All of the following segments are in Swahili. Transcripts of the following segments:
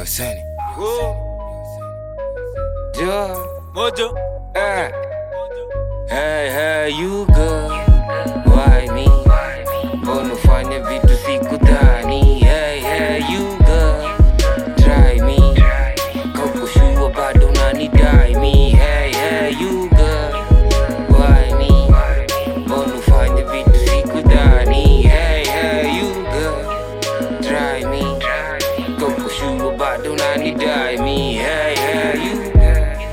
Yo, Sani. Go. Yo, Mojo. eh. Hey, hey, you girl. Why me? Mbona ufanye vitu sikudhani? Hey, hey, you girl. Try me. Kaukushua bado unanidai me. Hey, hey, you girl. Why me? Mbona ufanye vitu sikudhani? Hey, hey, you girl. Try me. Kaukushua bado unanidai me. Hey, hey, you girl.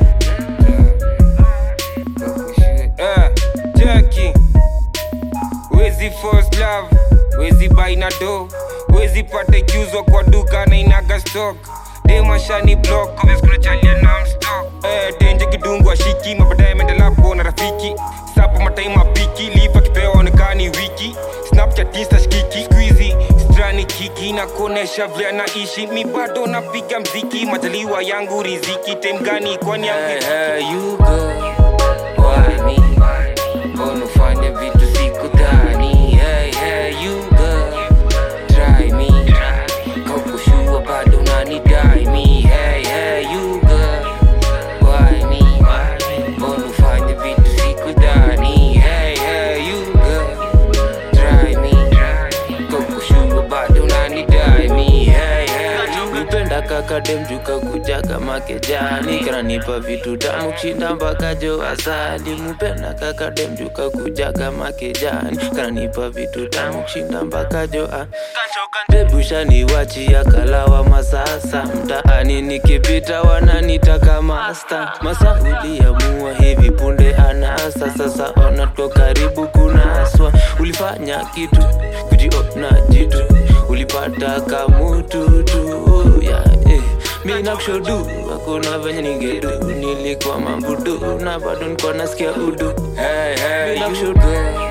Eh, Jackie. Wezi first love, wezi buy na do, wezi pata ikiuzwa kwa duka na inaga stock. Demashani block, obvious kuna chalia na mstock. Eh, denje kidungu ashiki, mabadaye menda lapo na rafiki. Sapo matai mapiki, lipa kipewa onekani wiki. Snapchat insta shikiki, squeezy, strani kiki na kuonesha vile naishi. Mi bado napiga mziki, majaliwa yangu riziki. Time gani kwani yangu hey, hey, you girl. Why me? Mbona ufanye vitu sikudhani? Hey, hey, you girl. Try me. Kaukushua bado unanidai me. Hey, hey, you girl. Why me? Mbona ufanye vitu sikudhani? Hey, hey, you girl. Try me. Kaukushua bado unanidai me. Hey, hey, you nipenda kaka demjuka kujaga makejani kananipa vitu tamu kushinda mpaka jo asali mupenda kaka demjuka kujaga makejani kananipa vitu tamu kushinda mpaka jo a debushani wachia kalawa masasa mtaani nikipita wananitaka masta masa uliamua hivi punde anasa sasa ona tuko karibu kunaswa ulifanya kitu kujiona jitu ulipata kamututu yeah, eh. mi nakushodu hakuna venye ningedu nilikuwa mambudu na bado nikuwa nasikia udu Hey, hey, mi you nakushodu